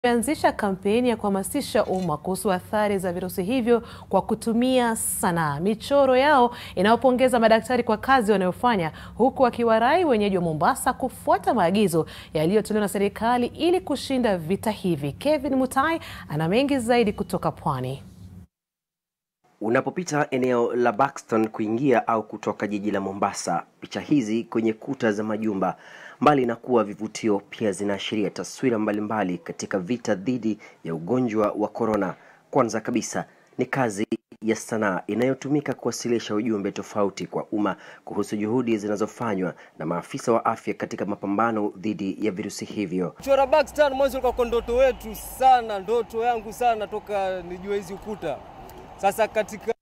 imeanzisha kampeni ya kuhamasisha umma kuhusu athari za virusi hivyo kwa kutumia sanaa. Michoro yao inayopongeza madaktari kwa kazi wanayofanya, huku wakiwarai wenyeji wa Mombasa kufuata maagizo yaliyotolewa na serikali ili kushinda vita hivi. Kevin Mutai ana mengi zaidi kutoka Pwani. Unapopita eneo la Buxton kuingia au kutoka jiji la Mombasa, picha hizi kwenye kuta za majumba, mbali na kuwa vivutio, pia zinaashiria taswira mbalimbali katika vita dhidi ya ugonjwa wa korona. Kwanza kabisa ni kazi ya sanaa inayotumika kuwasilisha ujumbe tofauti kwa umma kuhusu juhudi zinazofanywa na maafisa wa afya katika mapambano dhidi ya virusi hivyo. Chora Buxton mwanzo ulikuwa kwa ndoto wetu sana, ndoto yangu sana toka nijue hizi ukuta. Sasa katika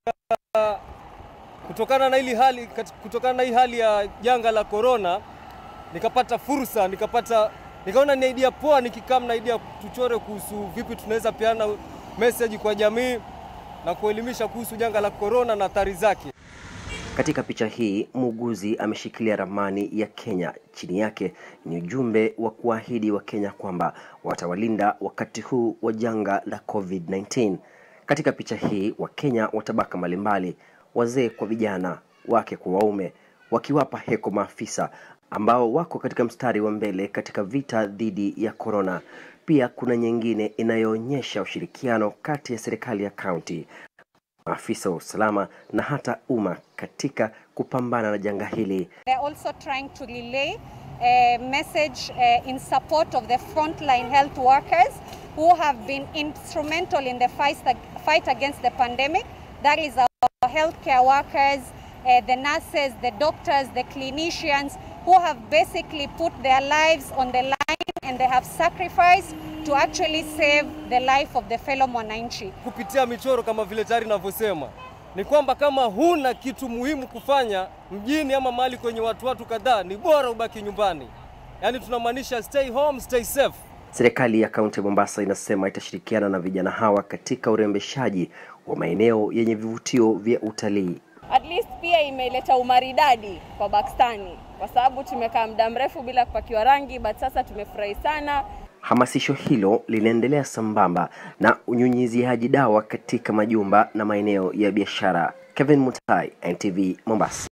kutokana na hili hali kutokana na hii hali ya janga la corona, nikapata fursa, nikapata nikaona ni idea poa, nikikaa na idea tuchore kuhusu vipi tunaweza peana message kwa jamii na kuelimisha kuhusu janga la corona na athari zake. Katika picha hii muuguzi ameshikilia ramani ya Kenya. Chini yake ni ujumbe wa kuahidi wa Kenya kwamba watawalinda wakati huu wa janga la COVID-19. Katika picha hii Wakenya wa tabaka mbalimbali, wazee kwa vijana, wake kwa waume, wakiwapa heko maafisa ambao wako katika mstari wa mbele katika vita dhidi ya korona. Pia kuna nyingine inayoonyesha ushirikiano kati ya serikali ya kaunti, maafisa wa usalama na hata umma katika kupambana na janga hili. They're also trying to relay a message uh, in support of the frontline health workers who have been instrumental in the fight, fight against the pandemic. That is our healthcare workers, uh, the nurses, the doctors, the clinicians who have basically put their lives on the line and they have sacrificed to actually save the life of the fellow mwananchi. Kupitia michoro kama vile tayari ninavyosema ni kwamba kama huna kitu muhimu kufanya mjini ama mahali kwenye watu watu kadhaa, ni bora ubaki nyumbani. Yaani tunamaanisha stay home, stay safe. Serikali ya kaunti ya Mombasa inasema itashirikiana na vijana hawa katika urembeshaji wa maeneo yenye vivutio vya utalii. At least pia imeleta umaridadi kwa Bakstani kwa sababu tumekaa muda mrefu bila kupakiwa rangi, but sasa tumefurahi sana. Hamasisho hilo linaendelea sambamba na unyunyiziaji dawa katika majumba na maeneo ya biashara. Kevin Mutai, NTV Mombasa.